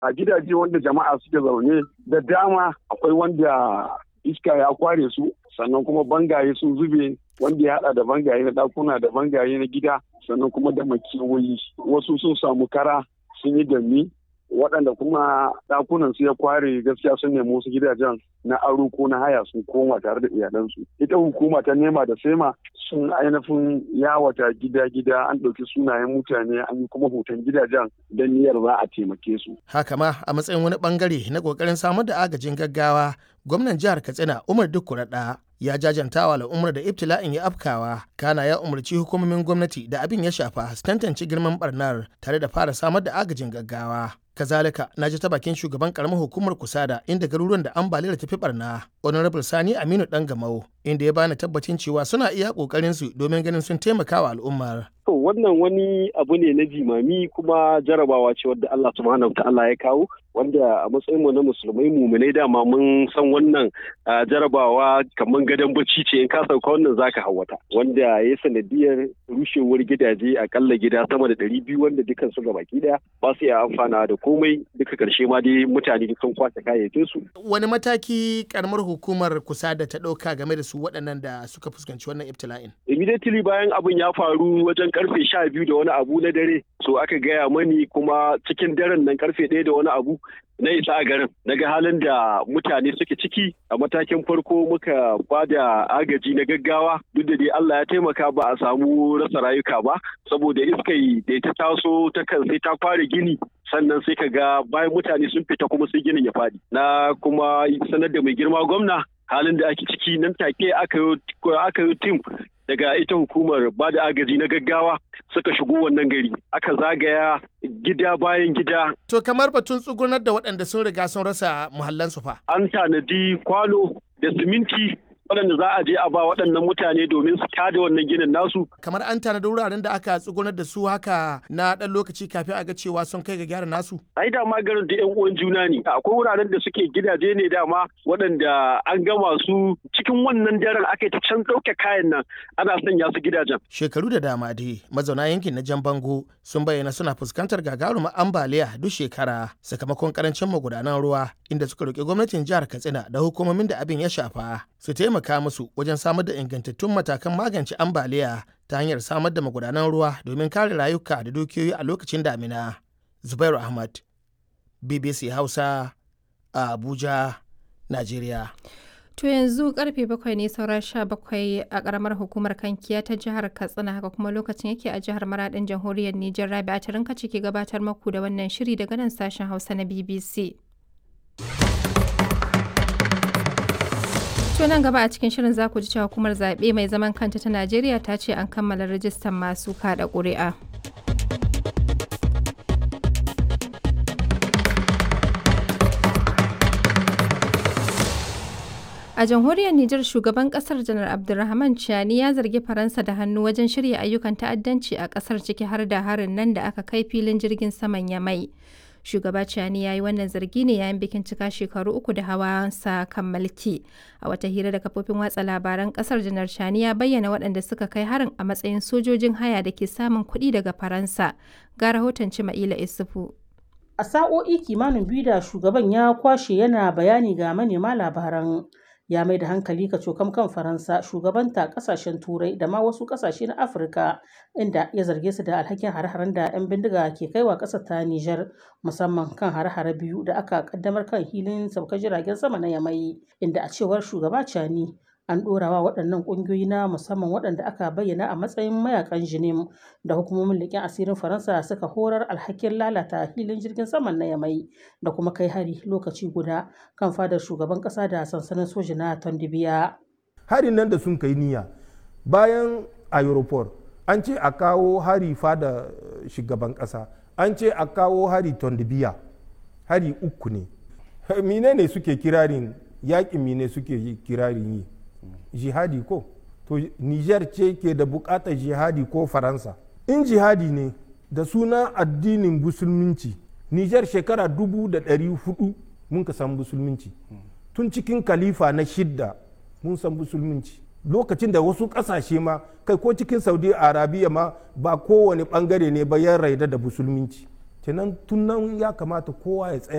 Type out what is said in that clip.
a gidaje wanda jama'a suke zaune da dama akwai wanda iska ya kware su sannan kuma bangaye sun zube wanda ya hada da bangaye na dakuna da bangaye na gida sannan kuma da makewayi wasu sun samu kara sun yi dami waɗanda kuma ɗakunan su ya kware gaskiya sun nemi wasu gidajen na aro ko na haya sun koma tare da iyalansu ita hukuma ta nema da sema sun ainihin yawata gida-gida an ɗauki sunayen mutane an yi kuma hoton gidajen don niyyar za a taimake su haka ma a matsayin wani bangare na kokarin samar da agajin gaggawa gwamnan jihar katsina umar dukkuraɗa ya jajantawa al'ummar da ibtila'in ya afkawa kana ya umarci hukumomin gwamnati da abin ya shafa su tantance girman barnar tare da fara samar da agajin gaggawa kazalika na ji ta bakin shugaban karamar hukumar kusada inda garuruwan da ambaliyar tafi barna honorable sani aminu dan gamau inda ya bani tabbacin cewa suna iya kokarin su domin ganin sun taimaka wa al'ummar To wannan wani abu ne na jimami kuma jarabawa ce wadda Allah subhanahu ta'ala ya kawo wanda a matsayinmu na musulmai muminai dama mun san wannan jarabawa kamar gadon bacci ce in ka sauka wannan zaka hawata wanda ya sanadiyar rushewar gidaje akalla gida sama da ɗari biyu wanda dukan su ga baki daya ba su iya amfana da komai duka karshe ma dai mutane sun kwace kayayyakin su. Wani mataki karamar hukumar kusa da ta ɗauka game da su waɗannan da suka fuskanci wannan ibtila'in? Immediately bayan abin ya faru wajen karfe sha biyu da wani abu na dare so aka gaya mani kuma cikin daren nan karfe ɗaya da wani abu na isa a garin daga halin da mutane suke ciki a matakin farko muka ba da agaji na gaggawa duk da dai Allah ya taimaka ba a samu rasa rayuka ba saboda iskai da ta taso ta kan sai ta fara gini sannan sai ka ga bayan mutane sun fita kuma sai ginin ya faɗi na kuma sanar da mai girma gwamna halin da ake ciki nan take aka yi tim daga ita hukumar ba da agaji na gaggawa suka shigo wannan gari aka zagaya gida bayan gida. To kamar batun tsugunar da waɗanda sun riga sun rasa muhallansu fa. An tanadi kwano da siminti waɗanda za a je a ba waɗannan mutane domin su tada wannan ginin nasu. Kamar an tanadi wuraren da aka tsugunar da su haka na ɗan lokaci kafin a ga cewa sun kai ga gyara nasu. Ai dama garin da 'yan uwan juna ne. Akwai wuraren da suke gidaje ne dama waɗanda an gama su cikin wannan daren aka ta can ɗauke kayan nan ana sanya su gidajen. Shekaru da dama dai mazauna yankin na Jan Bango sun bayyana suna fuskantar gagarumar ambaliya duk shekara sakamakon karancin magudanan ruwa inda suka roƙi gwamnatin jihar Katsina da hukumomin da abin ya shafa su taimaka musu wajen samar da ingantattun matakan magance ambaliya ta hanyar samar da magudanan ruwa domin kare rayuka da dukiyoyi a lokacin damina. Zubairu Ahmad, BBC Hausa, a Abuja, Najeriya. To yanzu karfe bakwai ne saura sha bakwai a karamar hukumar kankiya ta jihar Katsina haka kuma lokacin yake a jihar Maradin jamhuriyar Nijar Rabi a tarinka ciki gabatar maku da wannan shiri daga nan sashen Hausa na BBC. To nan gaba a cikin shirin za ku ji cewa hukumar zaɓe mai zaman kanta ta Najeriya ta ce an kammala rajistan masu kaɗa ƙuri'a. A jamhuriyar Nijar shugaban kasar janar Abdulrahman Chiani ya zargi Faransa da hannu wajen shirya ayyukan ta'addanci a kasar ciki har da harin nan da aka kai filin jirgin saman Yamai. Shugaba Chiani ya yi wannan zargi ne yayin bikin cika shekaru uku da hawansa kan mulki. A wata hira da kafofin watsa labaran kasar janar Chiani ya bayyana waɗanda suka kai harin a matsayin sojojin haya da ke samun kuɗi daga Faransa. Ga rahoton Cima'ila Isufu. A sa'o'i kimanin biyu da shugaban ya kwashe yana bayani ga manema labaran ya mai da hankali ka cokam kan faransa shugabanta kasashen turai da ma wasu kasashe na afirka inda ya zarge su da alhakin hare-haren da 'yan bindiga ke kaiwa ƙasar ta nijar musamman kan hare-hare biyu da aka kaddamar kan hilin saukar jiragen sama na yamai inda a cewar shugaba cani an ɗorawa waɗannan ƙungiyoyi na musamman waɗanda aka bayyana a matsayin mayakan jinim da hukumomin leƙen asirin faransa suka horar alhakin lalata hilin jirgin saman na yamai da kuma kai hari lokaci guda kan fadar shugaban ƙasa da sansanin soji na tondibiya harin nan da sun kai niyya bayan aeroport an ce a kawo hari fada shugaban ƙasa an ce a kawo hari tondibiya hari uku ne mine ne suke kirarin yaƙin mine suke kirarin yi jihadi ko to niger ce ke da bukatar jihadi ko faransa in jihadi ne da suna addinin musulminci niger shekara dubu da ɗari hudu mun ka san musulminci tun cikin kalifa na shidda mun san musulminci lokacin da wasu ƙasashe ma kai ko cikin saudi arabiya ma ba kowane ɓangare ne ba ya raida da musulminci kenan tun nan ya kamata kowa ya tsaya